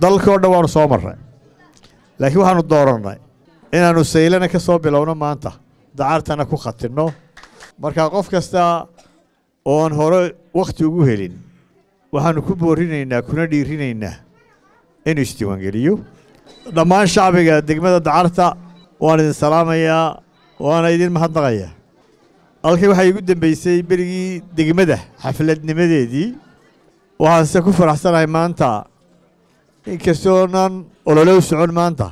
dalkao dhan waanu soo marray laakiin waxaanu doorannay inaannu saylana ka soo bilowno maanta dacartana ku khatinno marka qof kasta oon hore wakhti ugu helin waxaannu ku boorinaynaa kuna dhiirinaynaa inuu isdiiwaangeliyo dhammaan shacbiga degmada dacarta waan idin salaamayaa waana idin mahadnaqayaa halkii waxaa iigu dambeysay berigii degmada xafladnimadeedii waxaanse ku faraxsanahay maanta inkastoonan olole u socon maanta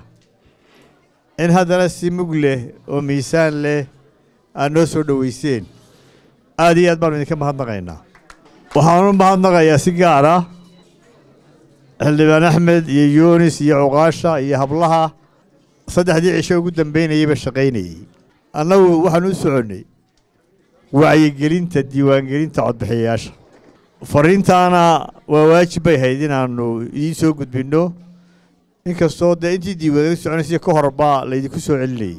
in haddana si mug leh oo miisaan leh aad noo soo dhoweyseen aad iyo aad baanu idinka mahadnaqaynaa waxaanu mahadnaqayaa si gaar ah xildhibaan axmed iyo yunis iyo cuqaasha iyo hablaha saddexdii cisho ugu dambeynayeyba shaqaynayey annagu waxaan u soconnay wacyigelinta diiwaangelinta codbixiyayaasha fariintaana waa waajib bay hayd inaannu idiin soo gudbinno inkastoo dee intii diiwaangelin soconaysa ka horbaa laydinku soo celinayey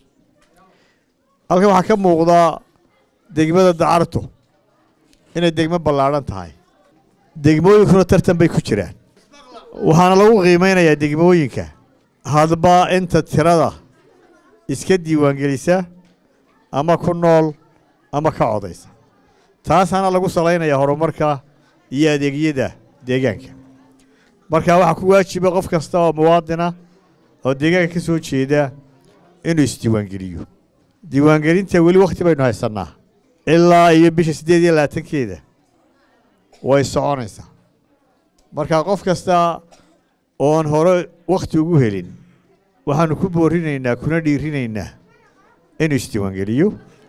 halkan waxaa ka muuqda degmada dacartu inay degmo ballaadhan tahay degmooyinkuna tartan bay ku jiraan waxaana lagu qiimeynayaa degmooyinka hadba inta tirada iska diiwaangelisa ama ku nool ama ka codaysa taasaana lagu salaynayaa horumarka iyo adeegyada deegaanka marka waxaa ku waajiba qof kasta oo muwaadina oo deegaanka ka soo jeeda inuu isdiiwaangeliyo diiwaangelinta weli wakhti baynu haysannaa ilaa iyo bisha siddeed iyo labaatankeeda way soconaysaa marka qof kasta oon hore wakhti ugu helin waxaannu ku boorinaynaa kuna dhiirinaynaa inuu isdiiwaangeliyo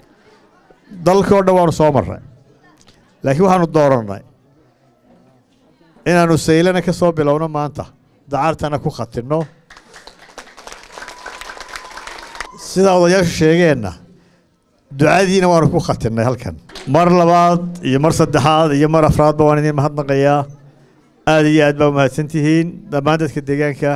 dalkao dhan waanu soo marray laakiin waxaanu doorannay inaannu saylana ka soo bilowno maanta dacartana ku khatinno sidaa odayaashu sheegeenna ducadiina waanu ku khatinnay halkan mar labaad iyo mar saddexaad iyo mar afraadba waan idin mahadnaqayaa aad iyo aad baa umahadsan tihiin dhammaan dadka deegaanka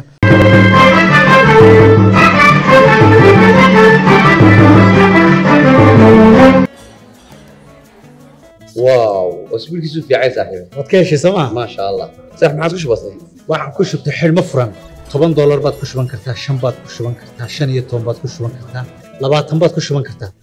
واو اسبوع كيسو في عايز صاحبي waad ka heshay sooma ما شاء الله صح ما عادش بسيط waxaan ku shubtay xidhmo furan toban doolar baad ku shuban kartaa shan baad ku shuban kartaa shan iyo toban baad ku shuban kartaa labaatan baad ku shuban kartaa